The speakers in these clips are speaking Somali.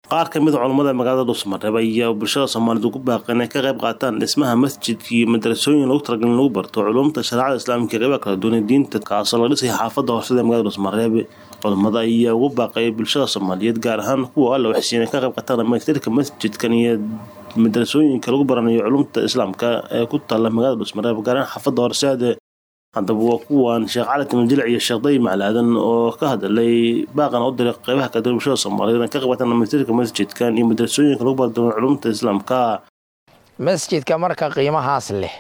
qaar ka mid a culammada magaalada dhuusmareeb ayaa bulshada soomaaliyeed ugu baaqay inay ka qayb qaataan dhismaha masjidka iyo madarasooyin lagu talagalin lagu barto culumta shareecada islaamka iyo qaybaha kala duwan ee diinta kaasoo laga dhisay xaafadda horsada ee magaalada dhuusmareeb culammada ayaa ugu baaqay bulshada soomaaliyeed gaar ahaan kuwa alla waxsiiya inay ka qayb qaataan dhamaystirka masjidkan iyo madarasooyinka lagu baranayo culumta islaamka ee ku taalla magaalada dhuusmareeb gaar ahaan xaafadda horseede haddaba waa kuwan sheekh cali timajilic iyo sheekh day maclaadan oo ka hadlay baaqan u diray qeybaha kala duwan bulshada soomaaliyeed inay ka qabataan dhamaystirka masjidkan iyo madarasooyinka lagu bardoon culumta islaamka masjidka marka qiimahaas leh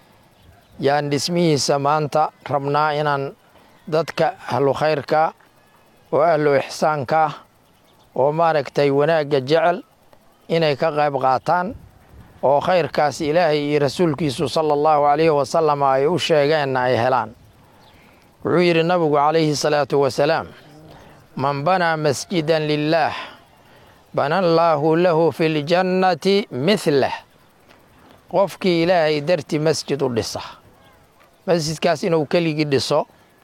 yaan dhismihiisa maanta rabnaa inaan dadka ahlu khayrka oo ahlu ixsaanka oo maaragtay wanaagga jecel inay ka qayb qaataan oo khayrkaas ilaahay iyo rasuulkiisu sala allahu calayhi wasalam ay u sheegeenna ay helaan wuxuu yidhi nabigu calayhi salaatu wasalaam man banaa masjidan lilaah bana allaahu lahu fi ljannati mihlah qofkii ilaahay dartii masjid u dhisa masjidkaas inuu keligii dhiso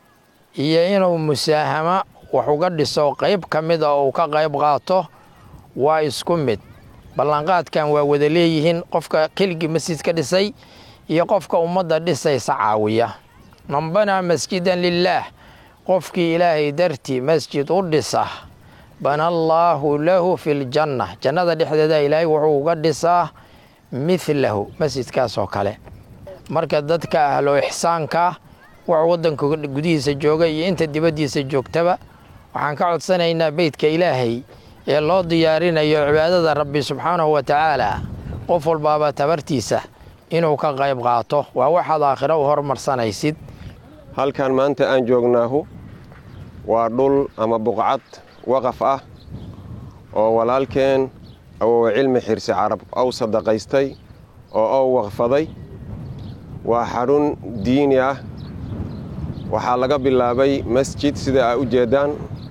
iyo inuu musaahamo wax uga dhiso qayb ka mid a uu ka qayb qaato waa isku mid ballanqaadkan waa wada leeyihiin qofka keligii masjid ka dhisay iyo qofka ummadda dhisaysa caawiya man banaa masjidan lilaah qofkii ilaahay dartii masjid u dhisa bana allaahu lahu fi ljanna jannada dhexdeeda ilaahay wuxuu uga dhisaa midlahu masjidkaas oo kale marka dadka ahlo ixsaanka wax waddanka gudihiisa jooga iyo inta dibaddiisa joogtaba waxaan ka codsanaynaa beydka ilaahay ee loo diyaarinayo cibaadada rabbi subxaanahu wa tacaala qof walbaaba tabartiisa inuu ka qayb qaato waa waxaad aakhiro u hormarsanaysid halkan maanta aan joognaahu waa dhul ama buqcad waqaf ah oo walaalkeen awowa cilmi xirsi carab ow sadaqaystay oo ow waqfaday waa xarun diini ah waxaa laga bilaabay masjid sida ay u jeeddaan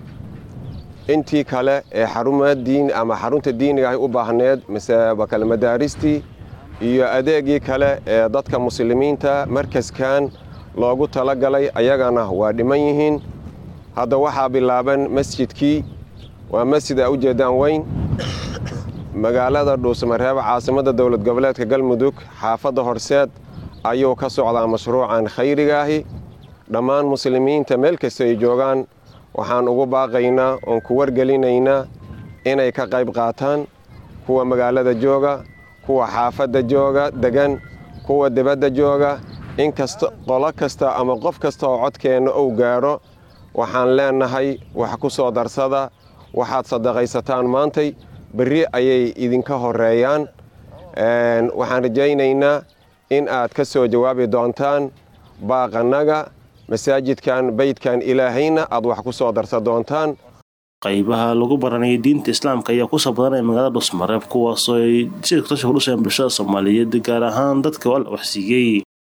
intii kale ee xarumaa diin ama xarunta diiniga ay u baahneed kale madaaristii iyo adeegii kale ee dadka muslimiinta markaskan loogu talagalay ayagana waa dhiman yihiin hadda waxaa bilaaban masjidkii waa masjid ay u jeeddaan weyn magaalada dhuusmareebo caasimadda dowlad goboleedka galmudug xaafadda horseed ayuu ka socdaa mashruucan khayrigaahi dhammaan muslimiinta meel kasta ay joogaan waxaan ugu baaqaynaa oon ku wargelinaynaa inay ka qayb qaataan kuwa magaalada jooga kuwa xaafadda jooga degan kuwa dibadda jooga inkasta qolo kasta ama qof kasta oo codkeenna uu gaadho waxaan leennahay wax ku soo darsada waxaad sadaqaysataan maantay berri ayay idinka horreeyaan waxaan rajaynaynaa in aad ka soo jawaabi doontaan baaqannaga masaajidkan beydkan ilaahayna aad wax ku soo darsa doontaan qaybaha lagu baranayay diinta islaamka ayaa kusoo badanaya magaalada dhusmareeb kuwaasoo ay si kasoo kudhusayaan bulshada soomaaliyeed gaar ahaan dadka alla waxsiiyey